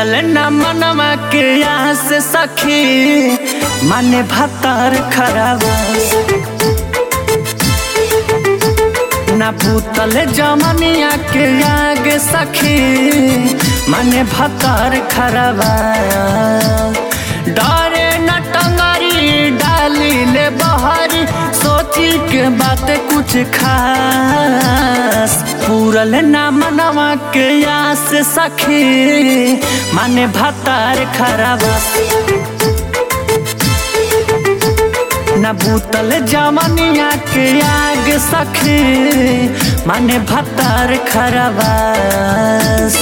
पूरल न मनवा के यहाँ से सखी माने भतर खराबस ना भूतल जमनिया के आगे सखी माने भतर खराबा डरे न टंगरी डाली ले बहरी सोची के बात कुछ खास पूरल ना मनवा के यहाँ से सखी माने भतार खराबस न भूतल जमनिया के आग सखी माने भतार खराबस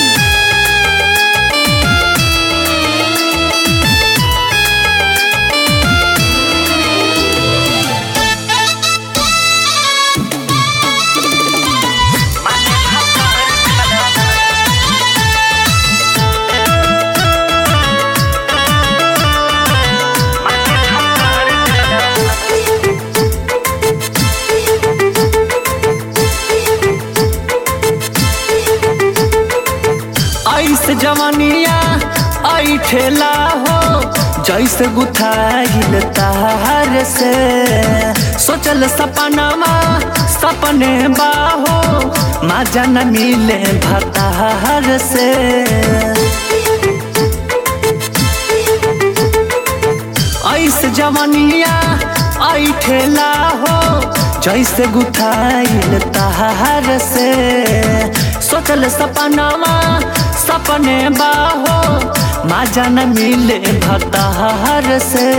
ऐसे जवनिया ऐ ठेला हो जैसे गुथाइल तार से सोचल सपनामा सपने बाहो माजा न मिले भतार से ऐसे जवनिया ऐ ठेला हो जैसे गुथाइल तार से सोचल सपनामा सपने बाहो माजा न मिले भतार से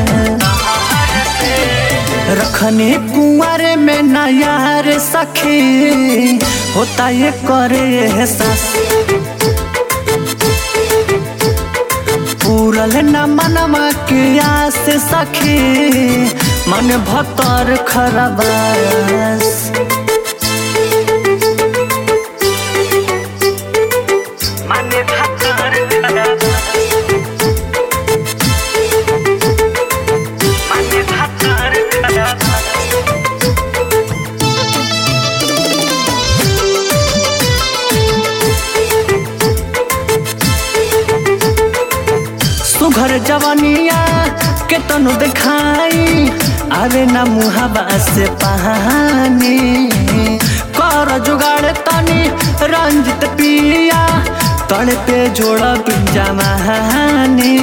रखने कुंवर में नयार सखी होता ये करे एहसास पूरल न मनवा के आस सखी मन भतर खरबास माने भतर माने भतर सुघर जवनिया के तनु दिखाई आवे न मुहाबा से पानी कर जुगाड़ तनी रंजित पिया तड़ पे जोड़ा पिंजा महानी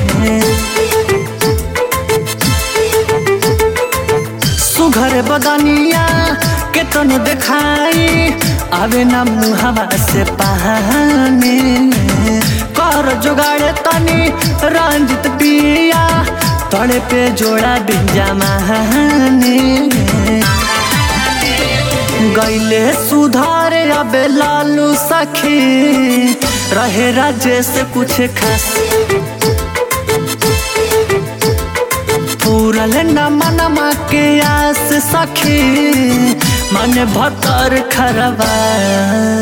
सुघर बदनिया के तनु दिखाई आवे न मुहाबा से पानी कर जुगाड़ तनी रंजित पिया तड़े पे जोड़ा बिंजा महानी गैले सुधार अबे लालू सखी रहे राजेश कुछ खास पूरल न मनमा के आस सखी मन भतर खरबा